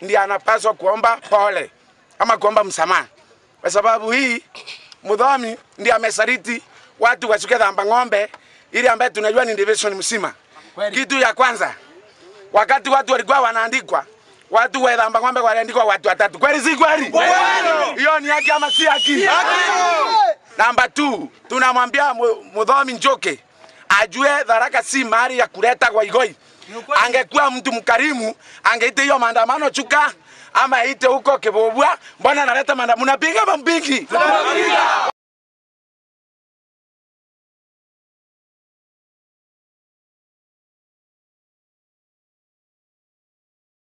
ndiye anapaswa kuomba pole ama kuomba msamaha, kwa sababu hii Mudhomi ndiye amesaliti watu wasuke dhamba ng'ombe ili ambaye tunajua ni division mzima. Kitu ya kwanza, wakati watu walikuwa wanaandikwa watu wa dhamba ng'ombe waliandikwa watu watatu, kweli si kweli? Hiyo ni haki ama si haki? Namba 2 tunamwambia Mu- Mudhomi Njoke ajue Tharaka si mahali ya kuleta goigoi. Angekuwa mtu mkarimu, angeite hiyo maandamano chuka ama ite huko Kibobwa. Mbona analeta maandamano? Mnapiga mampingi?